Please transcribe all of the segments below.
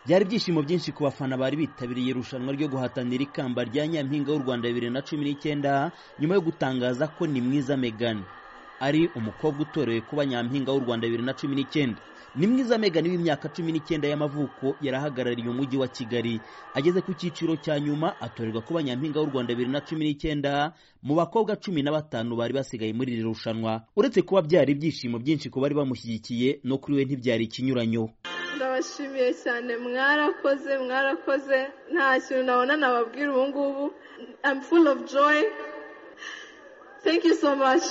byari ibyishimo byinshi ku bafana bari bitabiriye irushanwa ryo guhatanira ikamba rya nyampinga w'u rwanda bibiri na cumi n'icyenda nyuma yo gutangaza ko ni mwiza megani ari umukobwa utorewe kuba nyampinga w'u rwanda bibiri na cumi n'icyenda ni mwiza megani w'imyaka cumi n'icyenda y'amavuko yarahagarariye umujyi wa kigali ageze ku cyiciro cya nyuma atorerwa kuba nyampinga w'u rwanda bibiri na cumi n'icyenda mu bakobwa cumi na batanu bari basigaye muri iri rushanwa uretse kuba byari ibyishimo byinshi ku bari bamushyigikiye no kuri we ntibyari ikinyuranyo ndabashimiye cyane mwarakoze mwarakoze nta kintu nabona nababwira ubu ngubu I'm full of joy thank you so much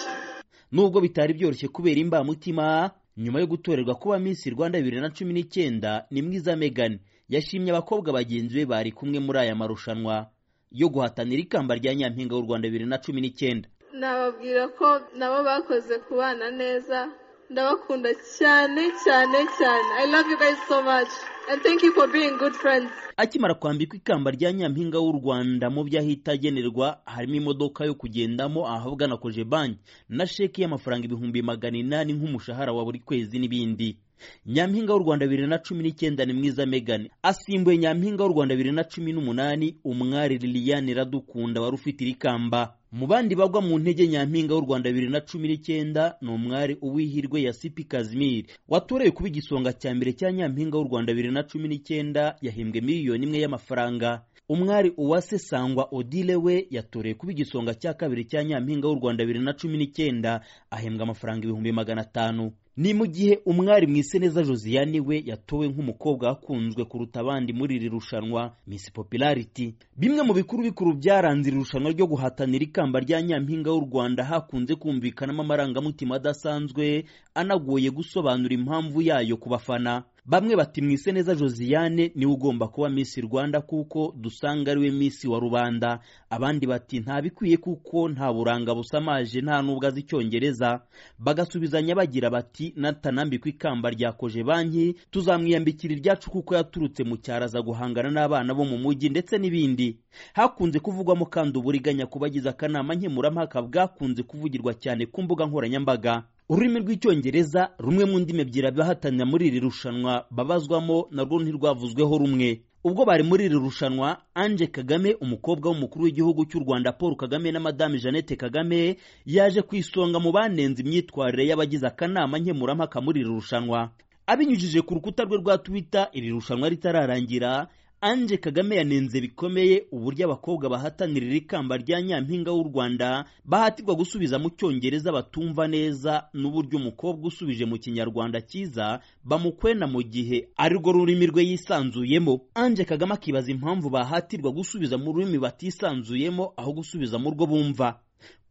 nubwo bitari byoroshye kubera imbamutima nyuma yo gutorerwa kuba Miss Rwanda bibiri na cumi n'icyenda ni mwiza Megan yashimye abakobwa bagenzi be bari kumwe muri aya marushanwa yo guhatanira ikamba rya nyampinga w'u Rwanda bibiri na cumi n'icyenda nababwira ko nabo bakoze kubana neza ndabakunda cyane cyane cyane i love you guys so much and thank you for being good friends akimara kwambikwa ikamba rya nyampinga w'u rwanda mu byo ahita agenerwa harimo imodoka yo kugendamo ahavugana kojebanki na sheki y'amafaranga ibihumbi magana inani nk'umushahara wa buri kwezi n'ibindi nyampinga w'u rwanda bibiri na cumi n'icyenda ni mwiza megani asimbuye nyampinga w'u rwanda bibiri na cumi n'umunani umwari liliane radukunda wari ufite iri kamba mu bandi bagwa mu ntege nyampinga w'u rwanda bibiri na cumi n'icyenda ni umwari uwihirwe yasipi kazimiri watorewe kuba igisonga cya mbere cya nyampinga w'u rwanda bibiri na cumi n'icyenda yahembwe miliyoni imwe y'amafaranga umwari uwase sangwa odile we yatorewe kuba igisonga cya kabiri cya nyampinga w'u rwanda bibiri na cumi n'icyenda ahembwa amafaranga ibihumbi magana atanu ni mu gihe umwari mwiseneza josiane we yatowe nk'umukobwa wakunzwe kuruta abandi muri iri rushanwa miss popularity bimwe mu bikuru bikuru byaranze iri rushanwa ryo guhatanira ikamba rya nyampinga w'u rwanda hakunze kumvikanamo amarangamutima adasanzwe anagoye gusobanura impamvu yayo ku bafana bamwe bati mwiseneza josiane niwe ugomba kuba miss rwanda kuko dusanga ariwe miss wa rubanda abandi bati ntabikwiye kuko nta buranga busamaje nta n'ubwo azi icyongereza bagasubizanya bagira bati natanambikwa ikamba rya koje banki tuzamwiyambikira iryacu kuko yaturutse mu cyaro aza guhangana n'abana bo mu mujyi ndetse n'ibindi hakunze kuvugwamo kandi uburiganya ku bagize akanama nkemurampaka bwakunze kuvugirwa cyane ku mbuga nkoranyambaga ururimi rw'icyongereza rumwe mu ndimi ebyiri abahatanira muri iri rushanwa babazwamo narwo ntirwavuzweho rumwe ubwo bari muri iri rushanwa anje kagame umukobwa w'umukuru w'igihugu cy'u rwanda paul kagame na madame jeannette kagame yaje ku isonga mu banenze imyitwarire y'abagize akanama nkemurampaka muri iri rushanwa abinyujije ku rukuta rwe rwa twitter iri rushanwa ritararangira anje kagame yanenze bikomeye uburyo abakobwa bahatanira iri kamba rya nyampinga w'u rwanda bahatirwa gusubiza mu cyongereza batumva neza n'uburyo umukobwa usubije mu kinyarwanda cyiza bamukwena mu gihe arirwo rurimi rwe yisanzuyemo anje kagame akibaza impamvu bahatirwa gusubiza mu rurimi batisanzuyemo aho gusubiza mu rwo bumva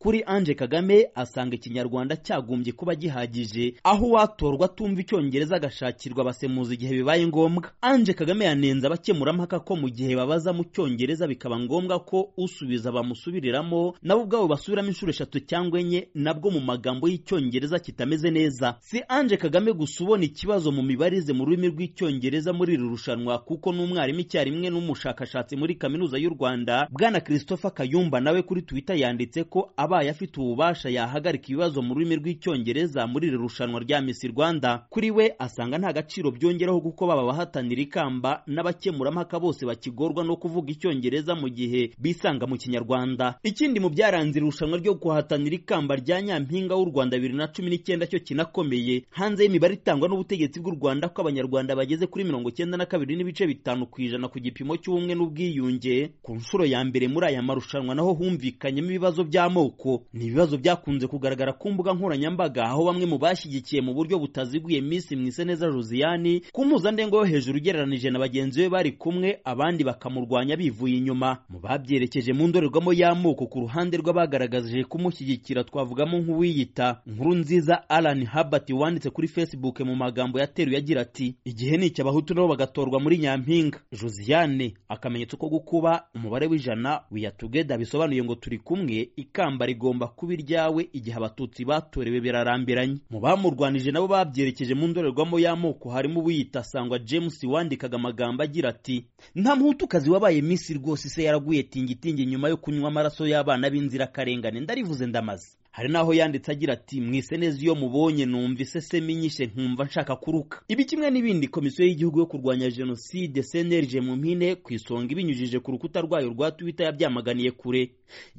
kuri anje kagame asanga ikinyarwanda cyagombye kuba gihagije aho uwatorwa atumva icyongereza agashakirwa abasemuzi igihe bibaye ngombwa anje kagame yanenze abakemurampaka ko mu gihe babaza mu cyongereza bikaba ngombwa ko usubiza bamusubiriramo nabo ubwabo basubiramo inshuro eshatu cyangwa enye nabwo mu magambo y'icyongereza kitameze neza si anje kagame gusa ubona ikibazo mu mibarize mu rurimi rw'icyongereza muri iri rushanwa kuko n'umwarimu icyarimwe n'umushakashatsi muri kaminuza y'u rwanda bwana christopher kayumba nawe kuri twitter yanditse ko abaye afite ububasha yahagarika ibibazo mu rurimi rw'icyongereza muri iri rushanwa rya Miss Rwanda kuri we asanga nta gaciro byongeraho kuko baba bahatanira ikamba n'abakemurampaka bose bakigorwa no kuvuga icyongereza mu gihe bisanga mu kinyarwanda ikindi mu byaranze irushanwa ryo guhatanira ikamba rya nyampinga w'u Rwanda bibiri na cumi n'icyenda cyo kinakomeye hanze y'imibare itangwa n'ubutegetsi bw'u Rwanda ko abanyarwanda bageze kuri mirongo icyenda na kabiri n'ibice bitanu ku ijana ku gipimo cy'ubumwe n'ubwiyunge ku nshuro ya mbere muri aya marushanwa naho humvikanyemo ibibazo by'amoko ni ibibazo byakunze kugaragara ku mbuga nkoranyambaga aho bamwe mu bashyigikiye mu buryo butaziguye Miss Mwiseneza Josiane ku mpuzandengo yo hejuru ugereranije na bagenzi be bari kumwe abandi bakamurwanya bivuye inyuma mu babyerekeje mu ndorerwamo y'amoko ku ruhande rw'abagaragaje kumushyigikira twavugamo nk'uwiyita nkuru nziza Alan Herbert wanditse kuri Facebook mu magambo yateruye agira ati igihe ni abahutu nabo bagatorwa muri nyampinga Josiane akamenyetso ko gukuba umubare w'ijana we together bisobanuye ngo turi kumwe ikamba rigomba kuba iryawe igihe abatutsi batorewe birarambiranye mu bamurwanije nabo babyerekeje mu ndorerwamo y'amoko harimo uwiyita sangwa james wandikaga amagambo agira ati nta muhutukazi wabaye minsi rwose se yaraguye tingitingi nyuma yo kunywa amaraso y'abana b'inzirakarengane ndarivuze ndamaze hari n'aho yanditse agira ati mwise neza iyo mubonye numva isese minyishe nkumva nshaka kuruka ibi kimwe n'ibindi komisiyo y'igihugu yo kurwanya jenoside cnlg mu mpine ku isonga ibinyujije ku rukuta rwayo rwa twitter yabyamaganiye kure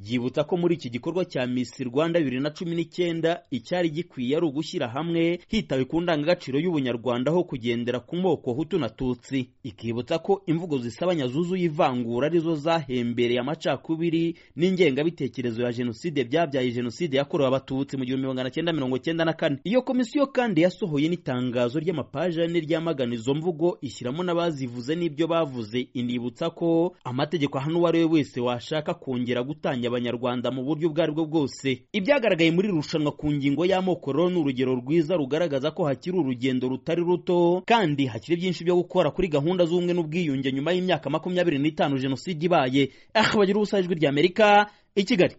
yibutsa ko muri iki gikorwa cya miss rwanda bibiri na cumi n'icyenda icyari gikwiye ari ugushyira hamwe hitawe ku ndangagaciro y'ubunyarwanda aho kugendera ku moko hutu na tutsi ikibutsa ko imvugo zisabanya zuzuye ivangura arizo zahembereye amacakubiri n'ingengabitekerezo ya jenoside byabyaye jenoside yakorewe abatutsi mu gihumbi magana cyenda mirongo cyenda na kane iyo komisiyo kandi yasohoye n'itangazo ry'amapaji ane ryamagana izo mvugo ishyiramo n'abazivuze n'ibyo bavuze inibutsa ko amategeko ahana uwo ari we wese washaka kongera gutanya abanyarwanda mu buryo ubwo ari bwo bwose ibyagaragaye muri iri rushanwa ku ngingo y'amoko rero ni urugero rwiza rugaragaza ko hakiri urugendo rutari ruto kandi hakiri byinshi byo gukora kuri gahunda z'ubumwe n'ubwiyunge nyuma y'imyaka makumyabiri n'itanu jenoside ibaye aha bagira ubusa ijwi ry'amerika i kigali